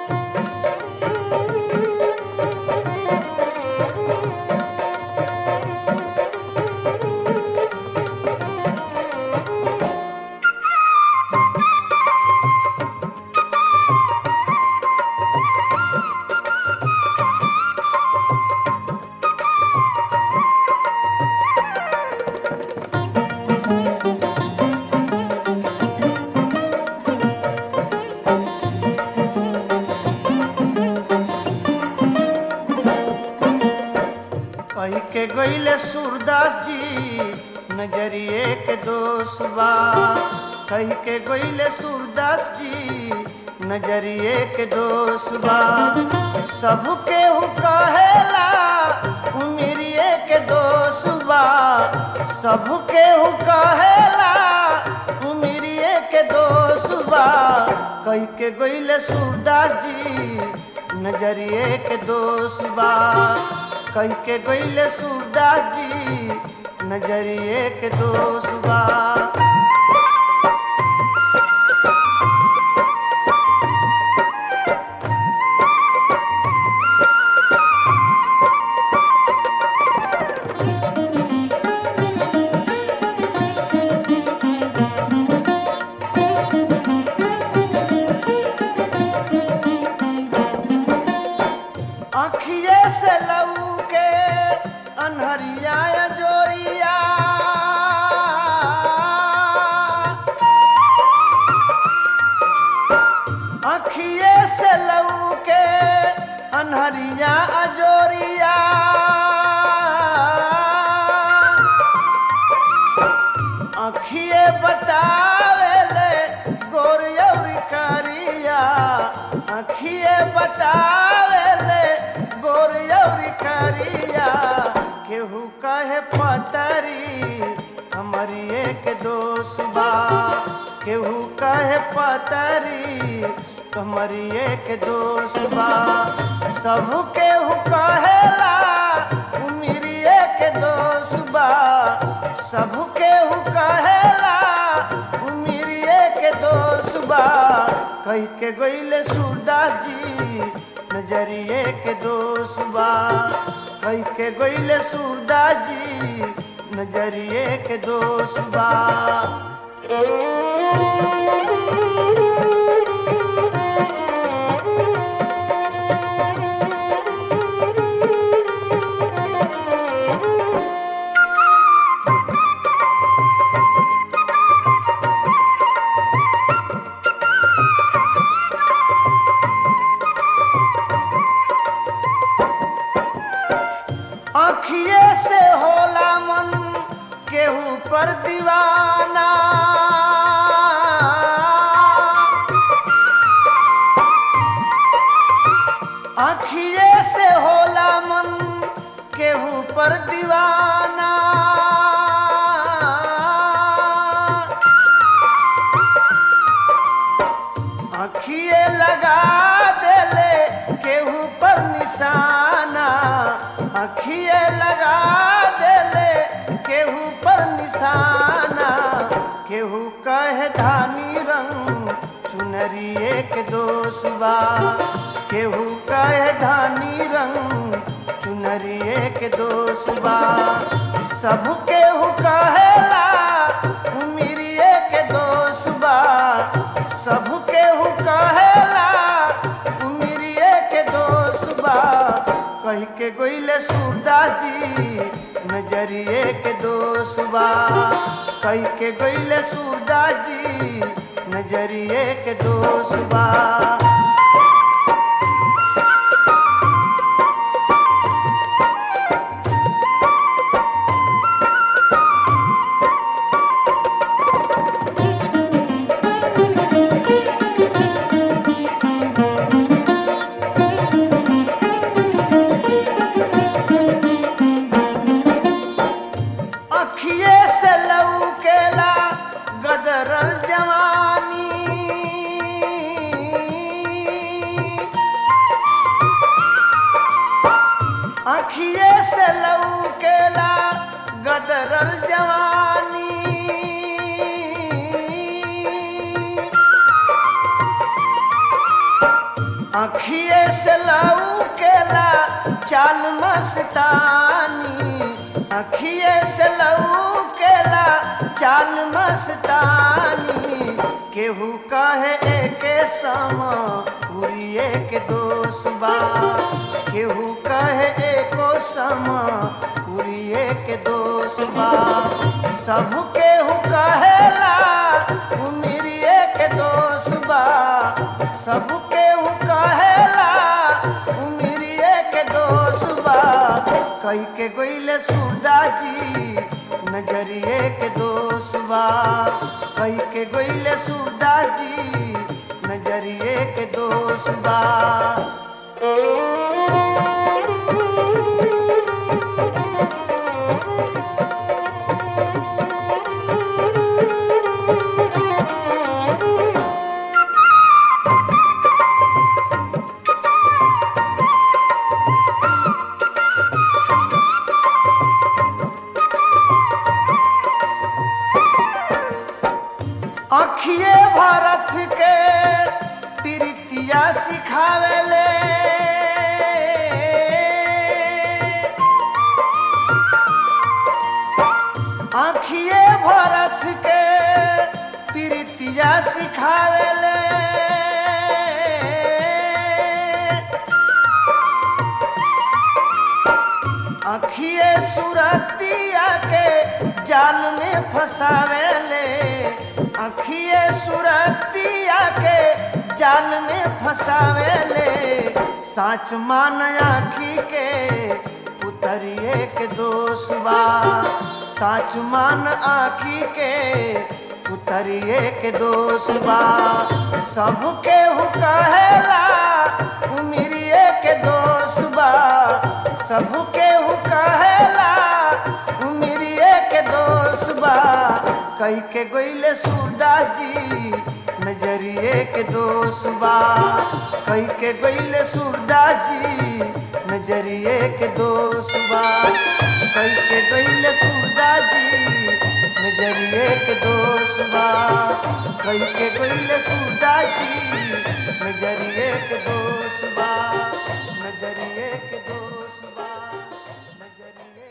कही के गईले सूरदास जी नजरिए के दोष बा कही के गईले सूरदास जी नजरिए के दोष बा सबके हु कहेला उमिरिए के दोष बा सबके हु कहेला उमिरिए के दोष बा कही के गईले सूरदास जी नजरिए के दोष बा कही के गईले सूरदास जी नजरिए के दोष बा अखिए से लऊ के अनहरिया जोरिया अखिए से लऊ के अनहरिया अजोरिया अखिए बतावेले गोरियौरी करिया अखिए बतावेले गोरियौरी करिया केहू कहे पतरी हमारी एक दोष बा केहू कहे पतरी हमारी एक दोष बा सब केहू कहेला उमिरी एक दोष बा सब केहू कहेला उमिरिए के दोष बा कही के गईले सूरदास जी नजरिए के दोष बा कही के गईले सूरदास जी नजरिए के दोष बा अखिए से होला मन केहू पर दीवाना अखिए से होला मन केहू पर दीवाना अखिए लगा देले केहू पर निशाना अखिए लगा देले केहू पर निशाना केहू कहे धानी रंग चुनरिए के दोष बा केहू कहे धानी रंग चुनरिए के दोष बा सब केहू कहेला उमिरिए के दोष बा सब केहू कहेला उमिरिए के दोष बा कही के गईले सूरदास जी नजरिए के दोष बा कही के गईले सूरदास जी नजरिए के दोष बा अखिए से लौकेला गदरल जवानी अखिए से लौकेला गदरल जवानी अखिए से लऊ केला चाल मस्तानी अखिए से लऊ केला चाल मस्तानी केहू कहे एके समा उरिए के दोसबा केहू कहे एको समा उरिए के दोसबा सब केहू कहेला उमिरिए के दोसबा सब केहू कहेला उमिरिए के दोसबा कई के गोइले सूरदा जी नजरिए के दोसबा कई के गोइले सूरदा जी नजरिए के दोसबा अखिए भारत के प्रीतिया सिखावेले आखिए भारत के प्रीतिया सिखावेले अखिए सुरतिया के जाल में फंसावेले अखिए सुरतिया के जाल में फंसावेले साच मान आखी के उतरिए के दोसबा साच मान आखी के उतरिए के दोसबा सबके हु कहेला उमिरिए के दोसबा सबके हु कहेला उमिरिए के दोसबा कई के गोइले सूरदास जी नजरिए के दोसबा कई के गोइले सूरदास जी नजरिए के दोसबा कई के गोइले सूरदास जी नजरिए के दोसबा कई के गोइले सूरदास जी नजरिए के दोसबा नजरिए के दोसबा नजरिए